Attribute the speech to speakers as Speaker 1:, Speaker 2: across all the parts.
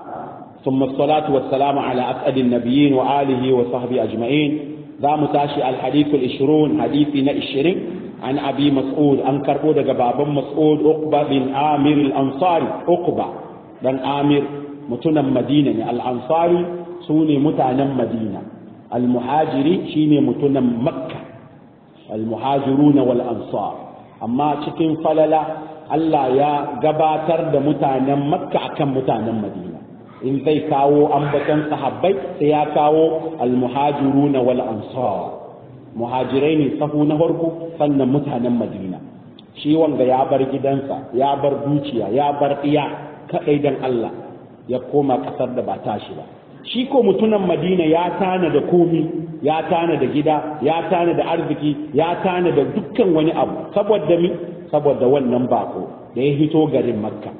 Speaker 1: ثم الصلاة والسلام على أسعد النبيين وآله وصحبه أجمعين ذا متاشي الحديث العشرون حديثنا الشرين عن أبي مسعود أن كربو بابا مسعود أقبة بن عامر الأنصاري أقبة بن عامر متنا مدينة الأنصاري سوني متنا مدينة المهاجري شيني متنا مكة المهاجرون والأنصار أما cikin falala Allah ya gabatar da mutanen Makka akan mutanen Madina in zai kawo ambaton sahabbai sai ya kawo almuhajiruna wal ansar muhajirai ne sahu na farko sannan mutanen Madina shi wanga ya bar gidansa ya bar dukiya ya bar iya kadai dan Allah ya koma kasar da ba tashi ba shi ko mutunan Madina ya tana da komi ya tana da gida ya tana da arziki ya tana da dukkan wani abu saboda mi saboda wannan bako da ya hito garin makka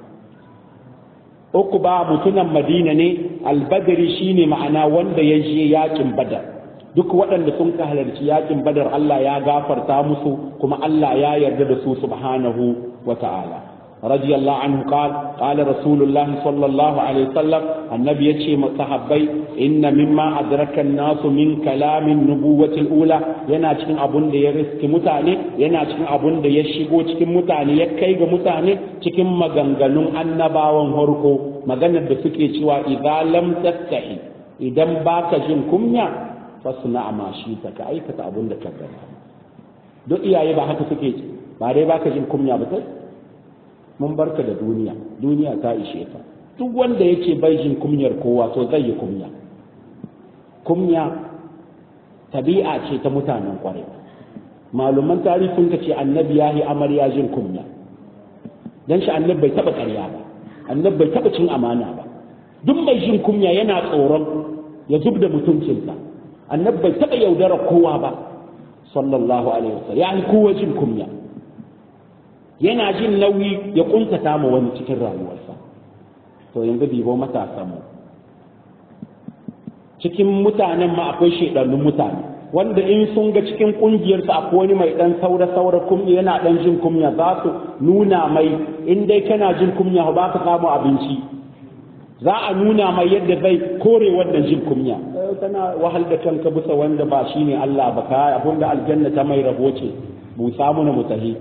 Speaker 1: uku ba mutunan madina ne albadari shine ma'ana wanda ya je yakin badar duk waɗanda sun ka halarci yakin badar Allah ya gafarta musu kuma Allah ya yarda da su subhanahu wa ta'ala رضي الله عنه قال قال رسول الله صلى الله عليه وسلم النبي يتشي مصحبي إن مما أدرك الناس من كلام النبوة الأولى yana cikin abun da ya riski mutane yana cikin abun da ya shigo cikin mutane ya kai ga mutane cikin maganganun annabawan harko maganar da suke cewa idza lam tastahi idan baka jin kunya fasna ma shi ta ka aikata abun da ka gani duk iyaye ba haka suke ba dai baka jin kunya ba sai mun barka da duniya duniya ta ishe ka duk wanda yake bai jin kumyar kowa to zai yi kumya kumya tabi'a ce ta mutanen kwarai maluman tarihi sun ce annabi ya yi amarya jin kumya dan shi annabi bai taba ƙarya ba annabi bai taba cin amana ba duk mai jin kumya yana tsoron ya zub da mutuncinsa annabi bai taba yaudara kowa ba sallallahu alaihi wasallam ya yi kowa jin kumya yana jin nauyi ya kuntata ma wani cikin rayuwarsa to yanzu bibo matasan mu cikin mutanen ma akwai shedannun mutane wanda in sun ga cikin kungiyarsa akwai wani mai dan saura saura kumya yana dan jin kumya za su nuna mai in dai kana jin kumya ba ka samu abinci za a nuna mai yadda zai kore wannan jin kumya kana wahal da kanka bisa wanda ba shine Allah ba ka abinda aljanna ta mai rabo ce bu samu na mutahi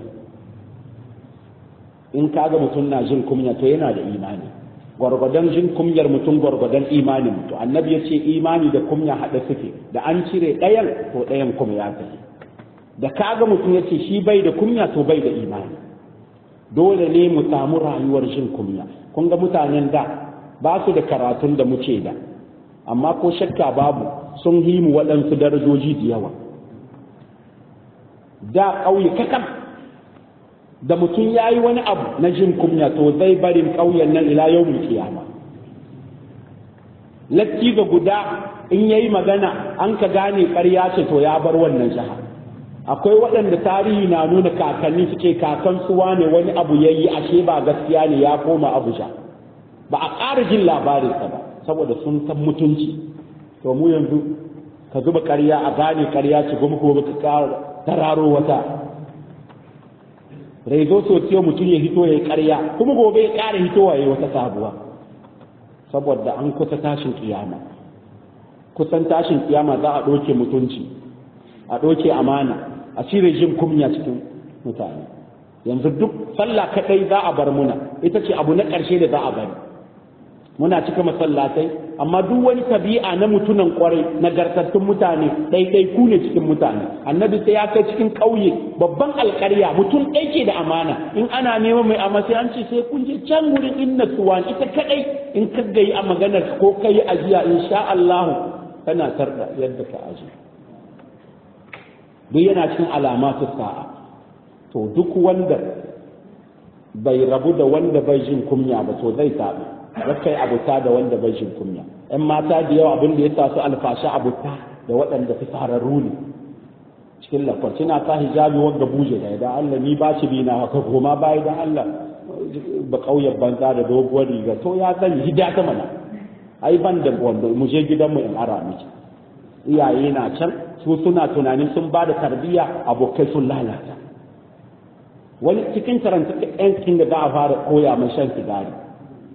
Speaker 1: in kaga mutum na jin kunya to yana da imani gwargwadon jin kunyar mutum gwargwadon imanin mutum annabi ya ce imani da kunya haɗe suke da an cire ɗayan to ɗayan kuma ya tafi da kaga mutum ya ce shi bai da kunya to bai da imani dole ne mu samu rayuwar jin kunya kun ga mutanen da ba su da karatun da muke da amma ko shakka babu sun himu waɗansu darajoji da yawa da ƙauye kakam da mutum ya yi wani abu na jin kunya to zai barin ƙauyen nan ila yau kiyama latti ga guda in yayi magana an ka gane ƙarya ce to ya bar wannan jiha akwai waɗanda tarihi na nuna kakanni suke kakan suwa ne wani abu ya yi ashe ba gaskiya ne ya koma abuja ba a ƙara jin labarinsa ba saboda sun san mutunci to mu yanzu ka zuba ƙarya a gane ƙarya ce kuma kuma ka ƙara tararo wata rezo sosiyo mutum ya hito ya yi ƙarya kuma gobe ya ƙara hitowa ya yi wata sabuwa saboda an kusa tashin kiyama kusan tashin kiyama za a ɗauke mutunci a ɗauke amana a cire jin kumya cikin mutane yanzu duk sallah kaɗai za a bar muna ita ce abu na ƙarshe da za a bari muna cika masallatai amma duk wani tabi'a na mutunan kwarai nagartattun mutane ɗaiɗai ku ne cikin mutane annabi sai ya kai cikin ƙauye babban alƙarya mutum ɗai ke da amana in ana neman mai amma sai an ce sai kun je can wurin inna suwan ita kaɗai in ka gayi a maganar ko ka yi ajiya insha Allah kana tarda yadda ka aji duk yana cikin alamatu sa'a to duk wanda bai rabu da wanda bai jin kunya ba to zai taɓa kai abuta da wanda bai jin kunya ‘yan mata da yawa abin da ya sa su alfashi abuta da waɗanda su fararru ne cikin lafar na sa hijabi wanda buje da idan Allah ni ba shi bina haka goma ba idan Allah ba ƙauyen banza da doguwar riga to ya zan hida ta mana ai ban da wanda mu je gidanmu in ara miki iyaye na can su suna tunanin sun ba da tarbiyya abokai sun lalata wani cikin taranta ɗan da za a fara koya mai shan sigari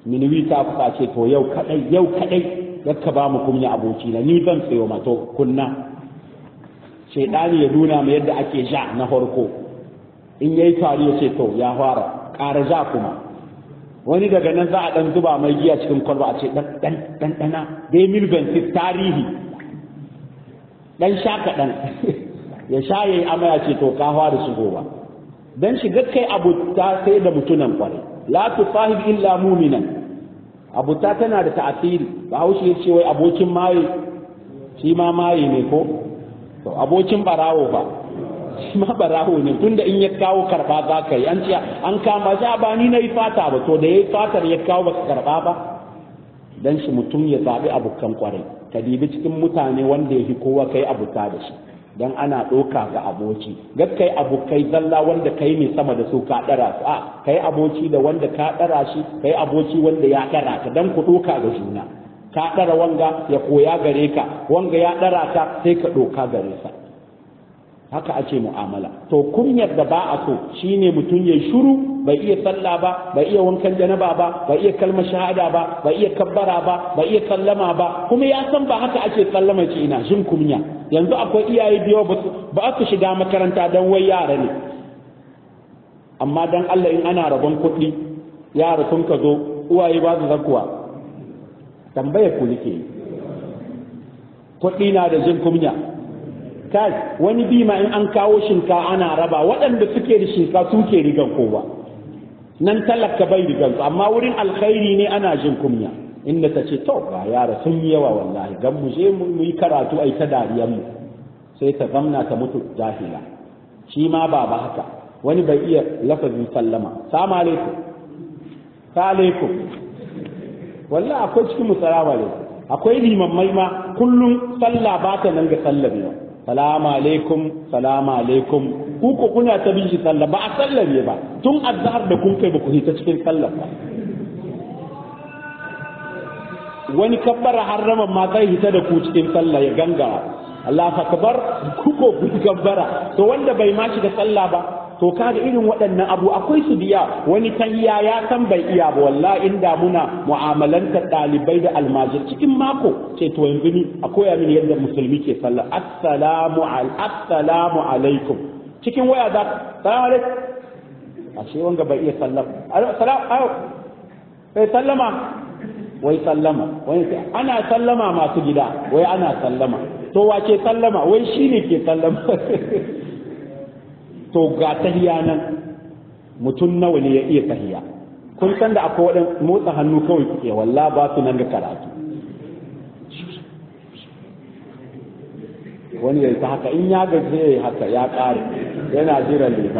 Speaker 1: minuwi ta kusa ce to yau kadai yau kadai ka ba mu kunya aboki na ni ban tsayo ma to kunna shaidani ya nuna mai yadda ake ja na farko in yayi tari ya ce to ya fara ƙara ja kuma wani daga nan za a dan zuba mai giya cikin kwalba a ce dan dan dan dana dai milban tarihi dan sha kaɗan ya sha yayi amaya ce to ka fara shigowa dan shiga kai abu ta sai da mutunan kwarai la tusahib illa mu'minan abuta tana da ta'asiri ba haushi ya ce wai abokin maye shi ma maye ne ko to abokin barawo ba shi ma barawo ne tunda in ya kawo karba za ka yi an ce an kama shi ba ni na yi fata ba to da ya yi fatar ya kawo ba karba ba dan shi mutum ya zaɓi abokan kwarai ka dibi cikin mutane wanda ya fi kowa kai abuta da shi dan ana ɗoka ga aboki kai abokai zalla wanda kai ne sama da su ka ɗara su a kai aboki da wanda ka ɗara shi kai aboki wanda ya ɗara ka dan ku ɗoka ga juna ka ɗara wanga ya koya gare ka wanga ya ɗara ka sai ka ɗoka gare sa haka ake mu'amala to kunyar da ba a so shine mutum ya shuru bai iya sallah ba bai iya wankan janaba ba bai iya kalmar shahada ba bai iya kabbara ba bai iya sallama ba kuma ya san ba haka ake sallama ce ina jin kunya yanzu akwai iyaye biyo ba su shiga makaranta don wai yara ne amma dan Allah in ana rabon kuɗi yara sun ka zo uwaye ba su zakuwa tambaya ku nake kuɗi na da jin kunya kai wani bima in an kawo shinka ana raba waɗanda suke da shinka suke rigan kowa nan talaka bai rigan su amma wurin alkhairi ne ana jin kunya inda ta ce to ba yara sun yi yawa wallahi gan mu je mu yi karatu ai ta dariyar mu sai ta zamna ta mutu jahila shi ma ba ba haka wani bai iya lafazin sallama salamu alaikum alaikum wallahi akwai cikin musalamu alaikum akwai limammai ma kullum sallah ba ta nan ga sallar yau salamu alaikum salamu alaikum ku ko kuna ta bin shi sallah ba a sallar ba tun azhar da kun kai ba ku hita cikin sallar ba wani kabbara harraman ma zai hita da ku cikin sallah ya gangara Allah akbar ku ko ku kabbara to wanda bai ma shiga sallah ba to kaga irin waɗannan abu akwai su biya wani tahiya ya san bai iya ba wallahi inda muna mu'amalantar ɗalibai da almajir cikin mako ce to yanzu ni a koya mini yadda musulmi ke sallah assalamu al assalamu alaikum cikin waya za salamu alaikum ashe wanga bai iya sallah salamu sai sallama wai sallama wai ana sallama masu gida wai ana sallama to wace sallama wai shine ke sallama to ga tahiya nan mutum nawa ne ya iya tahiya kun san da akwai wadan motsa hannu kawai kuke walla ba su nan ga karatu wani ya ta haka in ya gaje ya haka ya ƙare yana jiran lema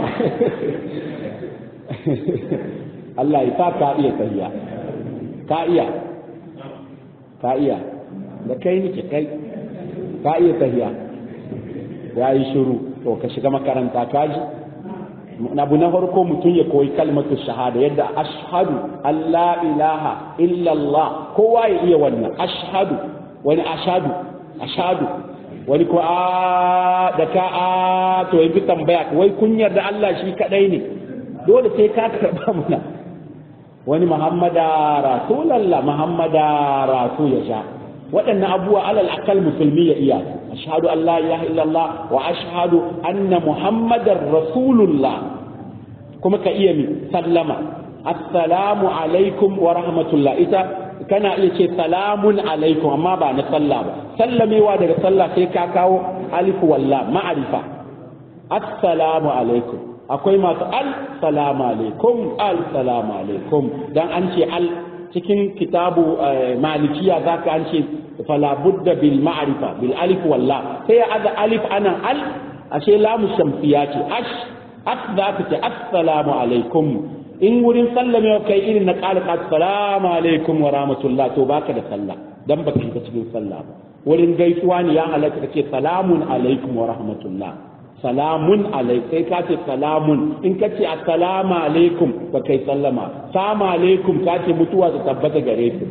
Speaker 1: Allah ya sa ka iya tahiya ka iya ka iya da kai nake kai ka iya tahiya ya yi shiru to ka shiga makaranta kaji abu na farko mutum ya koyi kalmatu shahada yadda ashhadu an la ilaha illallah kowa ya iya wannan ashhadu wani ashadu ashadu wani ko a da ka a to yanzu tambaya wai kunyar da Allah shi kadai ne dole sai ka karba muna wani muhammada rasulallah muhammada rasul ya sha waɗannan abubuwa alal akal musulmi ya iya ashhadu an la ilaha illallah wa ashhadu anna muhammadar rasulullah kuma ka iya mi sallama assalamu alaikum wa rahmatullah ita kana iya ce salamun alaikum amma ba na sallah ba sallamewa daga sallah sai ka kawo alif walla ma'arifa assalamu alaikum akwai masu al salamu alaikum al salamu alaikum dan an ce al cikin kitabu malikiya za ka an ce fala budda bil ma'rifa bil alif walla sai ya aza alif ana al ashe lamu shamsiya ce ash at za ka ce assalamu alaikum in wurin sallame kai irin na qala assalamu alaikum wa rahmatullah to baka da sallah dan baka yi cikin sallah ba wurin gaisuwa ne ya halatta ka ce salamun alaikum wa rahmatullah salamun alaikai ka ce salamun in ka ce assalamu alaikum ba kai sallama salamu alaikum ka ce mutuwa ta tabbata gare ku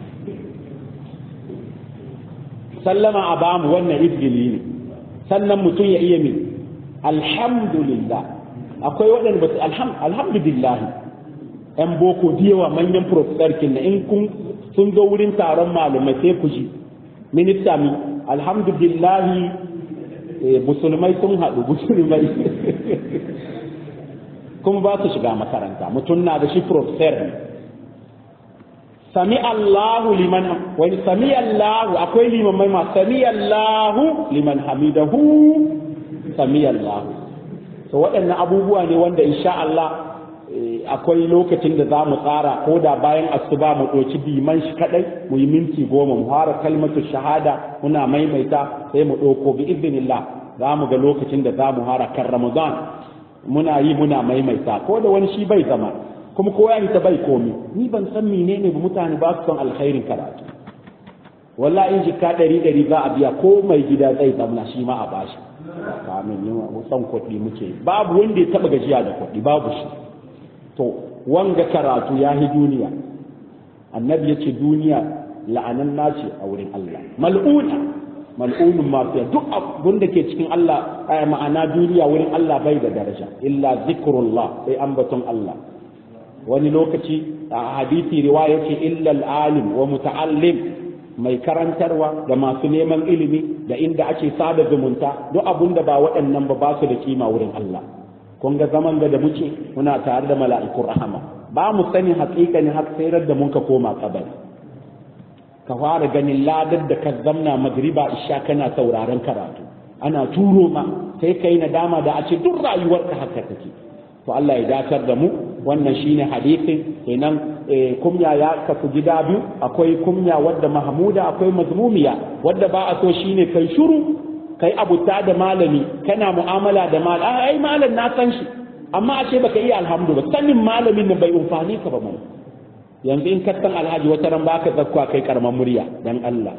Speaker 1: sallama a bamu wannan izgili ne sannan mutum ya iya min alhamdulillah akwai waɗanda ba su alhamdulillah yan boko da yawa manyan professor kin in kun sun zo wurin taron malamai sai ku ji minista mi alhamdulillah musulmai sun haɗu musulmai kuma ba su shiga makaranta mutum na da shi professor ne sami Allahu liman wani sami Allahu akwai limamai ma sami Allahu liman hamidahu sami Allahu to waɗannan abubuwa ne wanda insha Allah akwai lokacin da za mu tsara ko da bayan asuba mu ɗauki biman shi kaɗai mu yi minti goma mu fara kalmatu shahada muna maimaita sai mu ɗauko bi iznillah za mu ga lokacin da za mu fara kan ramadan muna yi muna maimaita ko da wani shi bai zama kuma ko ya ta bai komi ni ban san menene ba mutane ba su son alkhairin karatu wallahi in jika ɗari ɗari za a biya ko mai gida zai zamna shi ma a bashi kamin yi san kuɗi muke babu wanda ya taɓa gajiya da kuɗi babu shi to wanga karatu ya yi duniya annabi ya ce duniya la'anan nace a wurin Allah mal'una mal'unun mafiya duk abin da ke cikin Allah ma'ana duniya wurin Allah bai da daraja illa zikrullah sai ambaton Allah wani lokaci a hadisi riwaya ce illa alim wa muta'allim mai karantarwa da masu neman ilimi da inda ake sada zumunta duk abun da ba waɗannan ba ba su da kima wurin Allah kun ga zaman da muke muna tare da mala'ikun rahama ba mu sani haƙiƙani har sai da mun ka koma kabari ka fara ganin ladar da ka zamna magriba isha kana sauraron karatu ana turo ma sai kai nadama da a ce duk rayuwarka haka take to Allah ya dacar da mu wannan shine hadisin kenan kumya ya kafu gida biyu akwai kumya wadda mahmuda akwai mazmumiya wadda ba a so shine kai shuru kai abuta da malami kana mu'amala da mal ai malam na san shi amma ashe baka iya alhamdu ba sanin malamin nan bai umfani ka ba mai yanzu in ka san alhaji wata ran baka zakwa kai karman murya dan Allah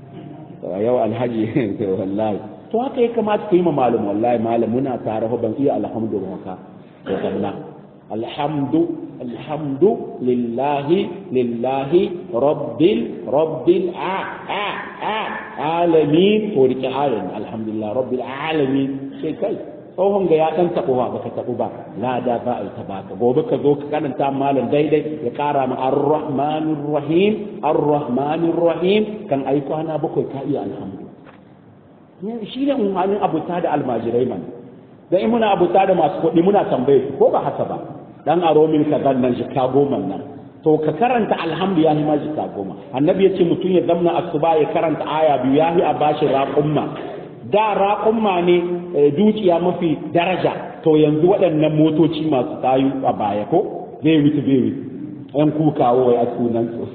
Speaker 1: yau alhaji wallahi to haka ya kamata ku yi ma malam wallahi malam muna tare ban iya alhamdu ba ka ya zanna alhamdu alhamdu lillahi lillahi rabbil rabbil a a a alamin ko rike alamin alhamdulillah rabbil alamin sai kai tsohon ga ya dan taɓo ba baka taɓo ba lada za a yi ta baka gobe ka zo ka karanta malam daidai ya ƙara ma ar-rahmanir rahim ar-rahmanir rahim kan ayi kwana bakwai ka iya alhamdu shi ne umarnin abuta da almajirai man da in muna abuta da masu kuɗi muna tambaye su ko ba haka ba dan aro min ka zan nan jika goma nan to ka karanta alhamdu ya ma jika goma annabi ya ce mutum ya zamna asuba ya karanta aya biyu ya a bashi raƙumma da raƙumma ne dukiya mafi daraja to yanzu waɗannan motoci masu tayu a baya ko zai wuce zai wuce yan kukawo wai a sunan su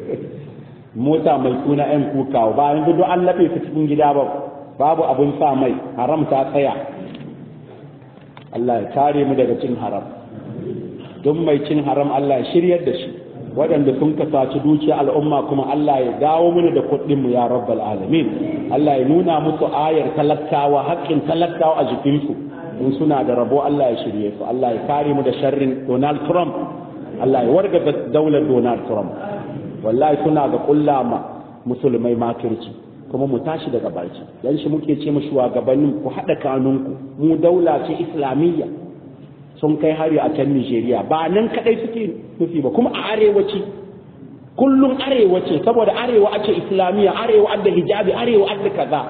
Speaker 1: mota mai suna yan kukawo ba yanzu duk an laɓe su cikin gida ba babu abun sa mai haram ta tsaya Allah ya kare mu daga cin haram duk mai cin haram Allah ya shiryar da shi waɗanda sun kasaci dukiya al'umma kuma Allah ya dawo mana da kuɗin mu ya rabbal alamin Allah ya nuna musu ayar talakawa haƙƙin talakawa a jikinsu in suna da rabo Allah ya shirye su Allah ya kare mu da sharrin Donald Trump Allah ya warga daular Donald Trump wallahi suna ga kullama musulmai makirci kuma mu tashi daga barci dan shi muke ce mu shugabannin ku haɗa kanunku mu daula ce islamiyya sun kai hari a can Nigeria ba nan kadai suke nufi ba kuma a arewaci kullum arewaci saboda arewa ake islamiyya arewa adda hijabi arewa adda kaza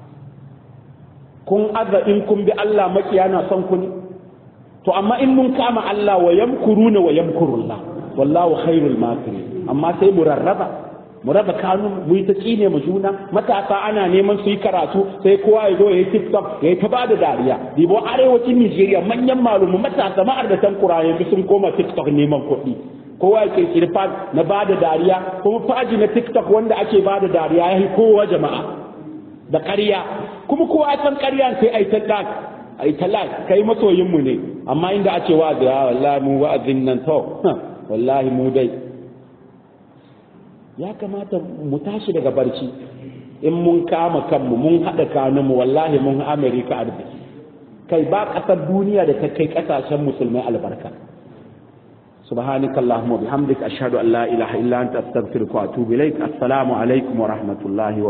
Speaker 1: kun aza in kun bi Allah makiya na son ku ne to amma in mun kama Allah wa yamkuruna wa yamkurullah wallahu khairul makirin amma sai mu rarraba mu raba kanun mu yi ta tsine mu juna matasa ana neman su yi karatu sai kowa ya zo ya yi tiktok ya yi ta bada dariya dibo arewacin nigeria manyan malumu matasa ma'ardatan kura yanzu sun koma tiktok neman kuɗi kowa ya kirkiri fad na bada dariya kuma faji na tiktok wanda ake bada dariya ya yi kowa jama'a da ƙarya kuma kowa ya san ƙarya sai a yi ta lag a yi ta lag kai masoyinmu ne amma inda a ce wa'azi wallahi mu wa'azin nan to wallahi mu dai ya kamata mu tashi daga barci in mun kama kanmu mun haɗa kanunmu wallahi mun amerika arziki kai ba ƙasar duniya da ta kai ƙasashen musulmai albarka سبحانك اللهم وبحمدك أشهد أن لا إله إلا أنت أستغفرك وأتوب إليك السلام عليكم ورحمة الله وبركاته